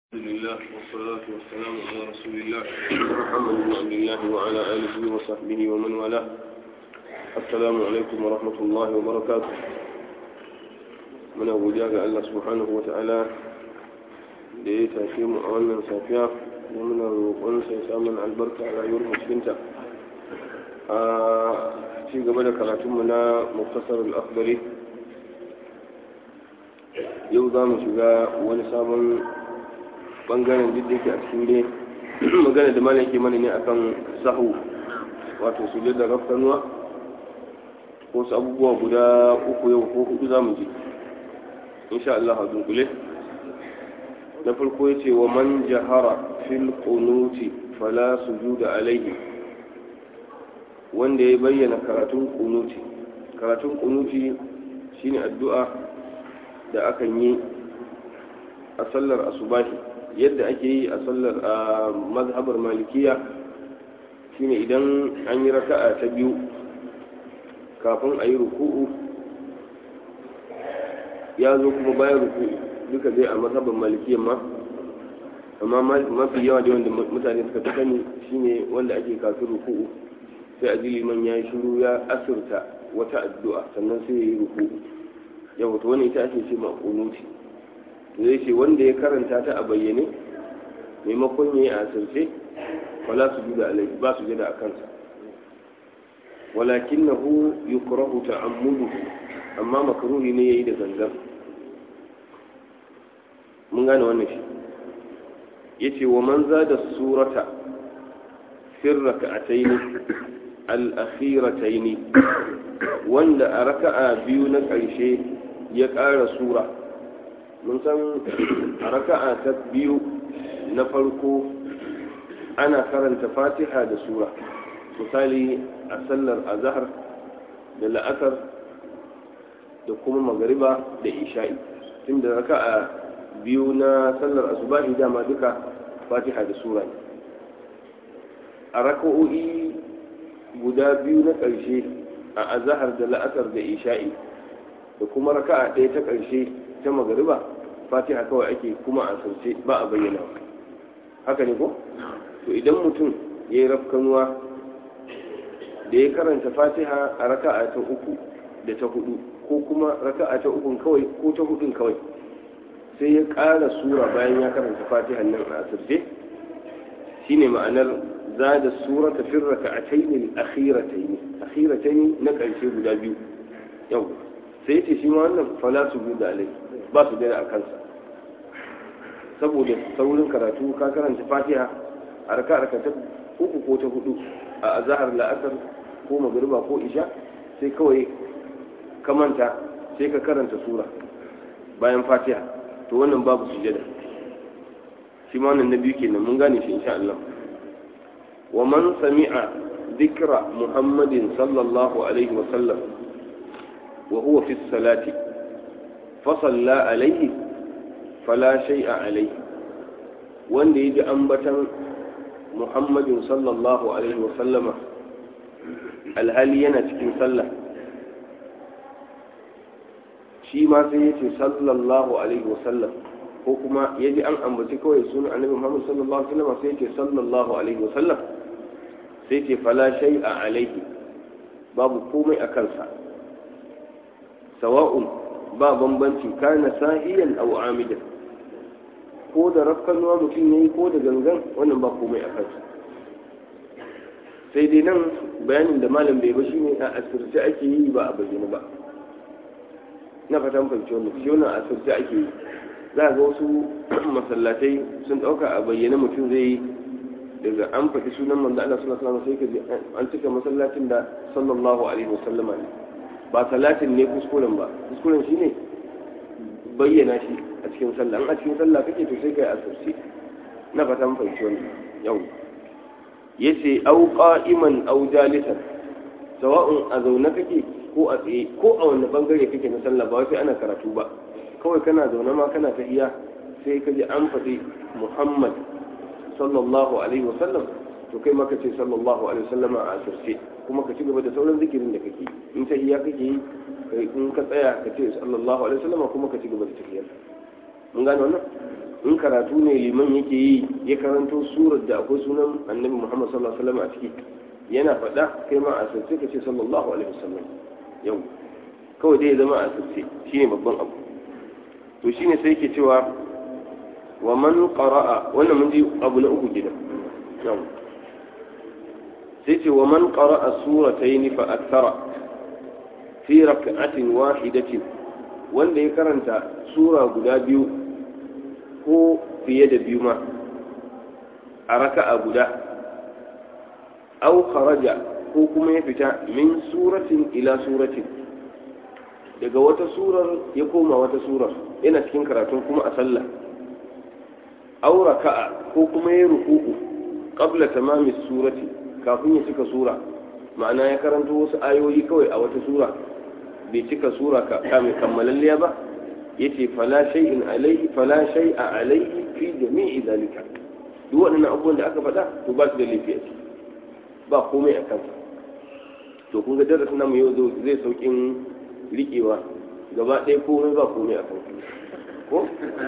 الحمد لله والصلاة والسلام على رسول الله محمد بن عبد الله وعلى آله وصحبه ومن والاه السلام عليكم ورحمة الله وبركاته من أبو جاء الله سبحانه وتعالى da ya tafi mu a wannan safiya da muna roƙonsa ya samun albarka a rayuwar musulunta a ci gaba da karatunmu na muktasar al'akbari yau za mu shiga wani sabon bangaren duk da yake a cikin dai magana da malam yake mana ne akan sahu wato su da rafkanuwa ko su abubuwa guda uku yau ko hudu za mu ji insha Allah a dunkule na farko ya ce wa man jahara fil qunuti fala sujuda alaihi wanda ya bayyana karatun kunuti karatun kunuti shine addu'a da akan yi a sallar asubahi yadda ake yi a sallar a mazhabar malikiya shine idan an yi raka'a ta biyu kafin a yi ruku'u ya zo kuma bayan ruku'u duka dai a mazhabar malikiya ma amma mafi yawa da wanda mutane suka fi sani shine wanda ake kafin ruku'u sai a ji liman ya yi shiru ya asirta wata addu'a sannan sai ya yi ruku'u yau to wani ita ake ce ma kunuti zai ce wanda ya karanta ta a bayyane maimakon ya yi a asirce wala su juda alai ba su jada a kansa walakin na hu yukrahu ta'ammudu amma makaruhi ne yayi da gangan mun gane wannan shi yace wa man zada surata fi rak'atayn al-akhiratayn wanda a raka'a biyu na ƙarshe ya ƙara sura mun san a raka'a ta biyu na farko ana karanta fatiha da sura misali a sallar azahar da la'asar da kuma magariba da isha'i tunda raka'a biyu na sallar asubahi dama duka fatiha da sura ne a raka'o'i guda biyu na ƙarshe a azahar da la'asar da isha'i da kuma raka'a ɗaya ta ƙarshe ta magariba fatiha kawai ake kuma a sauce ba a bayyana haka ne ko to idan mutum ya yi rafkanuwa da ya karanta fatiha a raka'a ta uku da ta hudu ko kuma raka'a ta ukun kawai ko ta hudun kawai sai ya ƙara sura bayan ya karanta fatiha nan a asirce shine ma'anar zada sura ta fin raka'atayn al-akhiratayn akhiratayn na ƙarshe guda biyu yau sai ce shi ma wannan fala su da alai ba su gani a kansa saboda saurin karatu ka karanta fatiha a raka ta uku ko ta hudu a azahar la'asar ko magariba ko isha sai kawai ka manta sai ka karanta sura bayan fatiha to wannan babu sujada shi ma wannan na biyu kenan mun gane shi insha Allah wa man sami'a dhikra muhammadin sallallahu alaihi wa sallam وهو في الصلاة فصلى عليه فلا شيء عليه وان يجي أنبتا محمد صلى الله عليه وسلم الهل ينتكين صلى shi ma sai ya ce sallallahu alaihi wasallam ko kuma ya ji an ambaci kawai sunan annabi muhammad sallallahu alaihi wasallam sai ya ce sallallahu alaihi wasallam sai ce fala shay'a alaihi babu komai a kansa sawa'un ba bambanci kana sahiyan aw amidan ko da rafkanuwa mutum yayi ko da gangan wannan ba komai a kansa sai dai nan bayanin da malam bai ba shine a asirce ake yi ba a bayyana ba na fatan fahimci wannan shi wannan asirce ake yi za ga wasu masallatai sun dauka a bayyana mutum zai yi daga an faɗi sunan manzo Allah sallallahu alaihi wasallam sai ka ji an cika masallacin da sallallahu alaihi wasallama ne ba salatin ne kuskuren ba kuskuren shi ne bayyana shi a cikin sallah a cikin sallah kake to sai kai asirce na fatan fahimci wannan yau yace au qa'iman au jalisan sawa'un a zaune kake ko a tsaye ko a wani bangare kake na sallah ba sai ana karatu ba kawai kana zaune ma kana tahiya sai ka ji an faɗi Muhammad sallallahu alaihi wasallam to kai maka ce sallallahu alaihi wasallam a asirce kuma ka ci gaba da sauran zikirin da kake in ta iya kake yi in ka tsaya ka ce sallallahu alaihi wasallam kuma ka ci gaba da tafiyar mun gane wannan in karatu ne liman yake yi ya karanto surar da akwai sunan annabi muhammad sallallahu alaihi wasallam a ciki yana faɗa kai ma a asirce ka ce sallallahu alaihi wasallam yau kawai dai ya zama a asirce shine babban abu to shine sai yake cewa wa man qara'a wannan mun ji abu na uku gidan yau sai ce wa man qara'a suratayn fa akthara fi rak'atin wahidatin wanda ya karanta sura guda biyu ko fiye da biyu ma a raka'a guda au kharaja ko kuma ya fita min suratin ila suratin daga wata surar ya koma wata surar yana cikin karatun kuma a sallah au raka'a ko kuma ya ruku'u qabla tamami surati kafin ya cika sura ma'ana ya karanta wasu ayoyi kawai a wata sura bai cika sura ka mai kammalalliya ba yace fala shay'in alayhi fala shay'a alayhi fi jami'i zalika duk waɗannan abubuwan da aka faɗa to ba su da laifi a ciki ba komai a kansa to kun ga darasin namu yau zai saukin riƙewa gaba ɗaya komai ba komai a kansa ko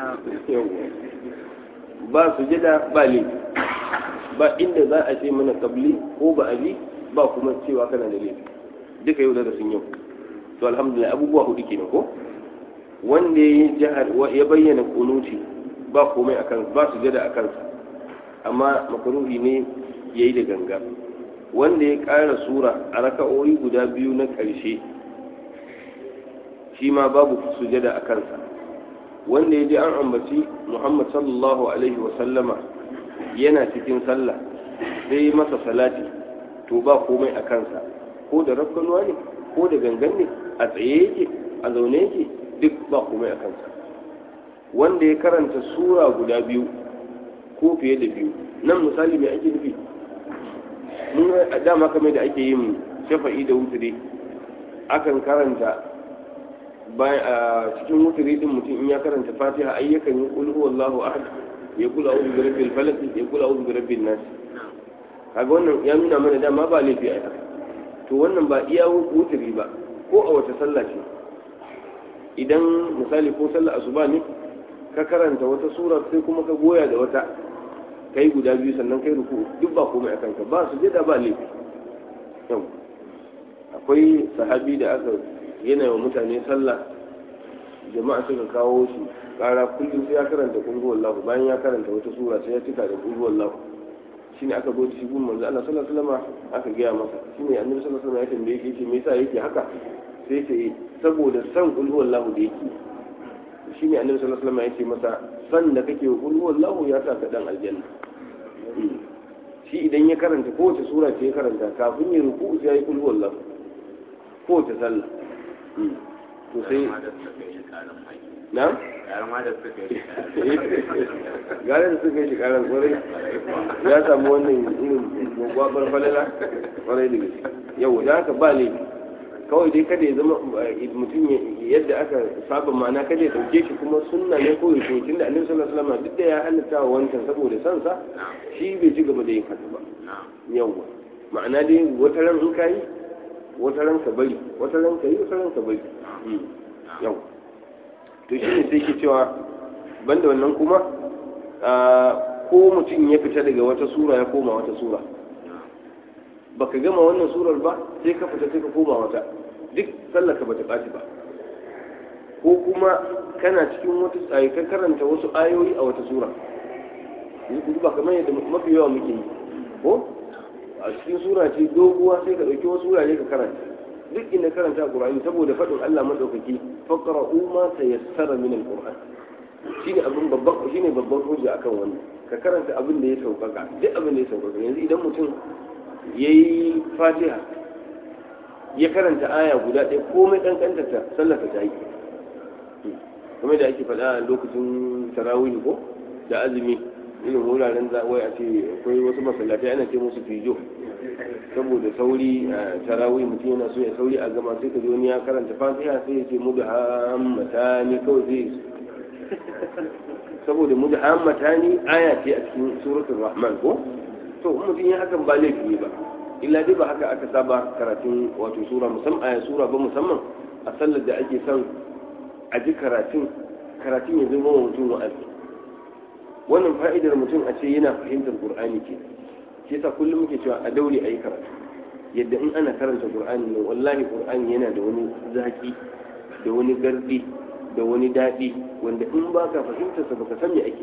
ba su jada ba laifi ba inda za a ce mana kabli ko ba abi ba kuma cewa kana da laifi duka yau darasin yau to alhamdulillah abubuwa hudu kenan ko wanda ya jihar ya bayyana kunuti ba komai a kansa ba su jada a kansa amma makaruhi ne ya yi da ganga wanda ya ƙara sura a raka'o'i guda biyu na ƙarshe shi ma babu sujada a kansa wanda ya ji an ambaci muhammad sallallahu alaihi wasallama yana cikin sallah sai masa salati to ba komai a kansa ko da rafkanuwa ne ko da gangan ne a tsaye yake a zaune yake duk ba komai a kansa wanda ya karanta sura guda biyu ko fiye da biyu nan misali mai ake nufi mun a dama kamar da ake yin shafa'i da wuturi akan karanta bayan a cikin wuturi din mutum in ya karanta fatiha ai yakan yi qul huwallahu ahad ya kula a'udhu bi rabbil falaq ya kula a'udhu bi rabbin nas kaga wannan ya nuna mana dama ba laifi a haka to wannan ba iya wuturi ba ko a wata sallah ce idan misali ko sallah asuba ne ka karanta wata sura sai kuma ka goya da wata kai guda biyu sannan kai ruku duk ba komai akan ka ba su jada ba laifi yau akwai sahabi da aka yana wa mutane sallah jama'a suka kawo shi kara kullum sai ya karanta kulhu wallahu bayan ya karanta wata sura sai ya cika da kulhu wallahu shine aka zo shi gun manzo Allah sallallahu alaihi wasallam aka gaya masa shine annabi sallallahu alaihi wasallam ya tambaye shi yace me yasa yake haka sai ya ce saboda san kulhu wallahu da yake shine annabi sallallahu alaihi wasallam ya ce masa san da kake kulhu wallahu ya sa ka dan aljanna shi idan ya karanta kowace sura ce ya karanta kafin ya ruku sai ya yi kulhu wallahu kowace sallah to sai na? gare da suka yi shi karan kwarai ya samu wannan irin gwagwabar falala kwarai da gaske yau da haka ba ne kawai dai kada ya zama mutum yadda aka saba mana kada ya dauke shi kuma sunna ne ko ya koyi da annabi sallallahu alaihi wasallam duk da ya halatta wa wancan saboda san sa shi bai ci gaba da yin haka ba yawa ma'ana dai wata ran in kai wata ran ka bari wata ran ka yi wata ran ka bari yau to shi ne sai ke cewa banda wannan kuma ko mutum ya fita daga wata sura ya koma wata sura baka gama wannan surar ba sai ka fita sai ka koma wata duk sallar ka bata ɓaci ba ko kuma kana cikin wata tsaye ka karanta wasu ayoyi a wata sura yanzu ba kamar yadda mafi yawa muke yi ko a cikin sura ce doguwa sai ka ɗauki wasu wurare ka karanta duk inda karanta Qur'ani saboda faɗin Allah madaukaki faqra'u ma tayassara min al-Qur'an shine abin babban shine babban hujja akan wannan ka karanta abin da ya saukaka duk abin da ya saukaka yanzu idan mutum yayi Fatiha ya karanta aya guda ɗaya komai kankanta ta sallata ta yi kamar da ake faɗa a lokacin tarawih ko da azumi irin wuraren za wai a ce akwai wasu masallatai ana ce musu fijo saboda sauri a tarawih mutum yana so ya sauri a gama sai ka zo ni ya karanta fatiha sai ya ce mu da hammata ni kawai zai saboda mu da hammata ni aya ce a cikin suratul rahman ko to mutum ya hakan ba laifi ne ba illa dai ba haka aka saba karatun wato sura musamman aya sura ba musamman a sallar da ake son a ji karatun karatun ya zama wa mutum wa'azi wannan fa'idar mutum a ce yana fahimtar qur'ani ke shi yasa kullum muke cewa a daure ayi karatu yadda in ana karanta qur'ani nan wallahi qur'ani yana da wani zaki da wani gardi da wani daɗi wanda in ba ka fahimtar sa baka san me ake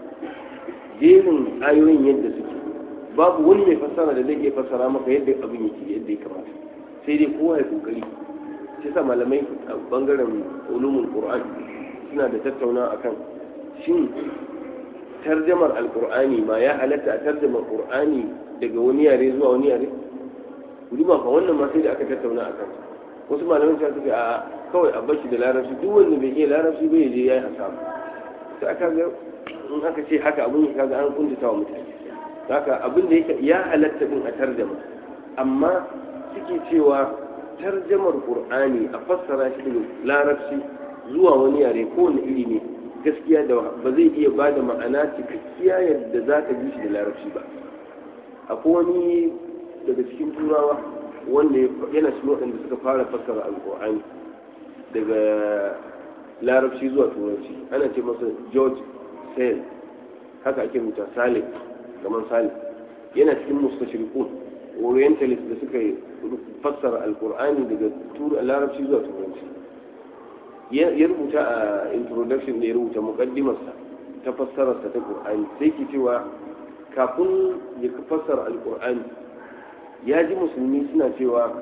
jerin ayoyin yadda suke babu wani mai fassara da zai iya fassara maka yadda abin yake yadda ya kamata sai dai kowa ya kokari shi sa malamai a bangaren ulumul qur'an suna da tattauna akan shin tarjamar alqur'ani ma ya halatta a tarjamar qur'ani daga wani yare zuwa wani yare duba fa wannan ma sai da aka tattauna akan wasu malamai sai suka a kawai a bashi da larabci duk wanda bai iya larabci bai je yayi hasara sai aka ga in aka ce haka abun ya kaga an kuntata wa mutane haka abin da yake ya halatta din a tarjama amma suke cewa tarjamar qur'ani a fassara shi daga larabci zuwa wani yare ko wani iri ne gaskiya da ba zai iya ba da ma'ana cikakkiya yadda za ka ji shi da larabci ba akwai wani daga cikin turawa wanda yana cikin waɗanda suka fara fassara alƙur'ani daga larabci zuwa turanci ana ce masa george sale haka ake rubuta salih kamar salih yana cikin mustashriqun orientalist da suka fassara alƙur'ani daga larabci zuwa turanci ya rubuta a introduction da ya rubuta muqaddimarsa ta fassararsa ta qur'ani sai ke cewa kafin ya fassara alƙur'ani ya ji musulmi suna cewa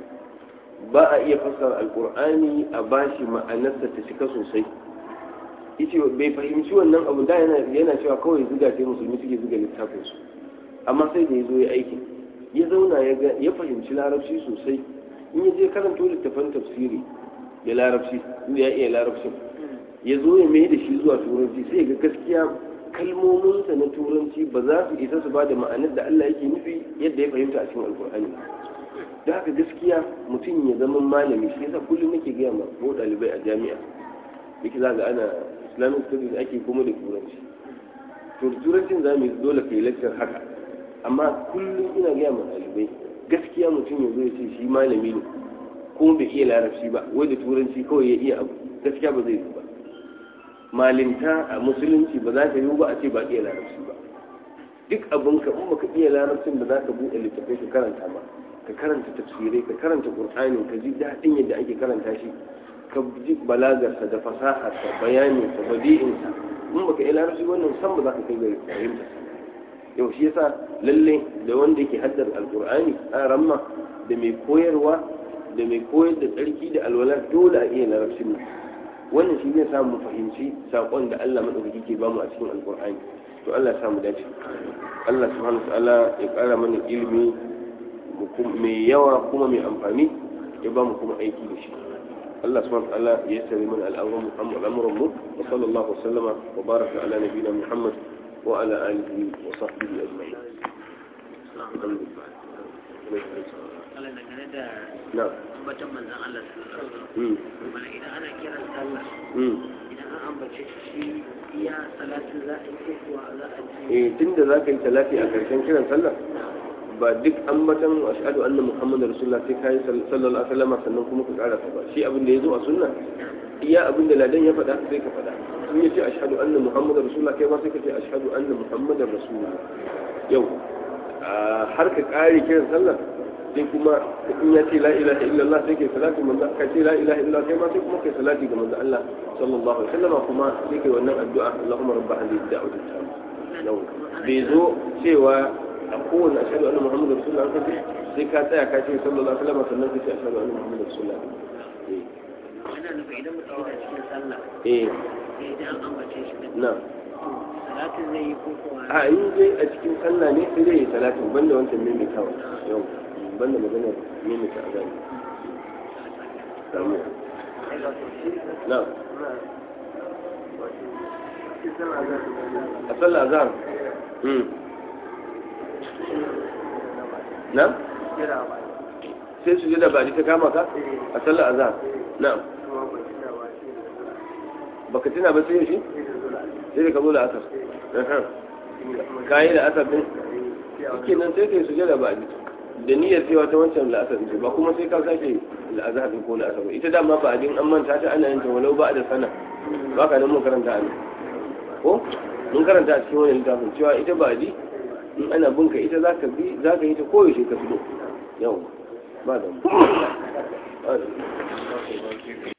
ba a iya fassara alkur'ani a bashi ma'anarsa ta cika sosai yace bai fahimci wannan abu da yana cewa kawai zuga sai musulmi suke zuga littafin su amma sai da ya zo ya aiki ya zauna ya fahimci larabci sosai in ya je karanto littafan tafsiri da larabci ya iya larabcin ya zo ya mai da shi zuwa turanci sai ga gaskiya kalmominsa na turanci ba za su isa su ba da ma'anar da Allah yake nufi yadda ya fahimta a cikin alkur'ani da haka gaskiya mutum ya zama malami shi yasa kullum nake gaya ma ko ɗalibai a jami'a yake za ga ana islamic studies ake kuma da turanci to turancin za mu yi dole ka yi lecture haka amma kullum ina gaya ma ɗalibai gaskiya mutum ya zo ya ce shi malami ne kuma bai iya larabci ba wai da turanci kawai ya iya abu gaskiya ba zai yi ba malinta a musulunci ba za ka yi ba a ce ba iya larabci ba duk abin ka in baka iya larabcin da za ka buɗe littattafai ka karanta ba ka karanta tafsirai ka karanta qur'ani ka ji daɗin yadda ake karanta shi ka ji balagarsa da fasaharsa bayaninsa badi'insa in baka iya larabci wannan san ba za ka kai ga fahimta yau shi yasa lalle da wanda yake haddar alqur'ani a ramma da mai koyarwa da mai koyar da tsarki da alwala dole a iya larabcin nan wannan shi zai samu fahimci saƙon da Allah maɗaukaki ke bamu a cikin alƙur'ani to Allah samu dace Allah subhanahu wa ta'ala ya ƙara mana ilimi mai yawa kuma mai amfani ya bamu kuma aiki da shi Allah subhanahu wa ta'ala ya sari mana al'amuran Muhammad al'amuran mu wa sallallahu wa sallama wa baraka ala nabiyina Muhammad wa ala alihi wa sahbihi ajma'in Allah dangane da na ambatan manzan Allah sallallahu alaihi mm wasallam mana idan ana kiran sallah mm idan an ambace shi iya salatin za a yi ko kuwa za a ji eh tunda zaka yi salati a karshen kiran sallah ba duk ambatan ashhadu anna muhammadar rasulullah sai kai sallallahu alaihi wasallam sannan kuma ka karasa ba shi abin da yazo a sunna iya abin da ladan ya faɗa sai ka faɗa in yace ashhadu anna muhammadar rasulullah kai ma sai ka ce ashhadu anna muhammadar rasulullah yau har ka kare kiran sallah sai kuma in ya ce la ilaha illallah sai kai salati manzo ka ce la ilaha illallah kai ma sai kuma kai salati ga manzo Allah sallallahu alaihi wasallam kuma sai kai wannan addu'a Allahumma rabb hadhihi ad-da'wati at-tamma yau bai zo cewa a kowane ashhadu anna muhammadar rasulullah ka ce sai ka tsaya ka ce sallallahu alaihi wasallam sannan ka ce ashhadu anna muhammadar rasulullah yana nufin idan mutum yana cikin sallah eh sai idan an ambace shi din na salatin zai yi ko kuwa a in dai a cikin sallah ne sai dai ya salatin banda wancan maimaitawa yau banda maganar maimaita a gani samu na a sallah azhar hmm na sai su da ba ta kama ka a sallah azhar na baka tuna ba sai yaushe sai da ka zo da asar kayi da asar din kenan sai kai sujada ba da niyyar cewa ta wancan la'asar ce ba kuma sai ka sake la'azhar din ko la'asar ba ita dama ba din an manta ta ana yin ta walau ba da sana ba ka nan mun karanta ne ko mun karanta a cikin wani littafin cewa ita ba di in ana binka ita za ka bi za ka yi ta koyaushe ka fito yau ba da mu